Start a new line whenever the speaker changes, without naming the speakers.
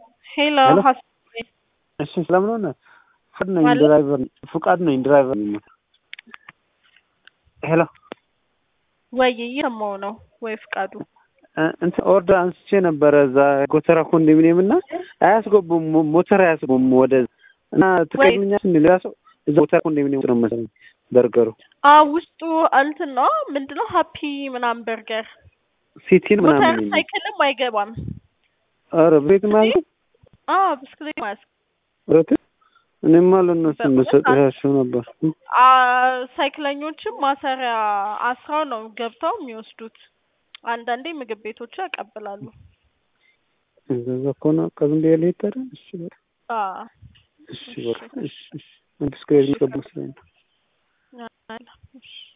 ሄሎ
ሄሎ።
ሀስ-
እሺ ስለምን ሆነ? ፍቃድ ነኝ
ማለት?
ድራይቨር ፍቃድ ነኝ ድራይቨር ነኝ። ሄሎ
ወይ እየሰማሁ ነው ወይ ፍቃዱ
እ- እንትን ኦርደር አንስቼ ነበረ እዛ ጎተራ ኮንዶሚኒየም እና አያስገቡም ሞ- ሞተር አያስገቡም ወደ እና ትቀድምኛል እንዲ ሌላ ሰው እዛ ጎተራ ኮንዶሚኒየም ነው መሰለኝ በርገሩ
አ ውስጡ እንትን ነው ምንድነው ሀፒ ምናምን በርገር
ሲቲን
ሞተር
ምናምን የሚል
ሳይክልም አይገባም
ኧረ ቤት ማለት
አ ብስክሌት ማለት
ረት እኔማ ለእነሱ
በእውነት
እንደሰጥሻቸው ነበር
አ ሳይክለኞችም ማሰሪያ አስራው ነው ገብተው የሚወስዱት አንዳንዴ ምግብ ቤቶች ያቀብላሉ
እንደዛ ከሆነ ቀዝም ብዬ ልሄድ ታዲያ እሺ በቃ
አ
እሺ በቃ እሺ እሺ ብስክሌት የሚቀቡ ስለሆነ
አላ፣ እሺ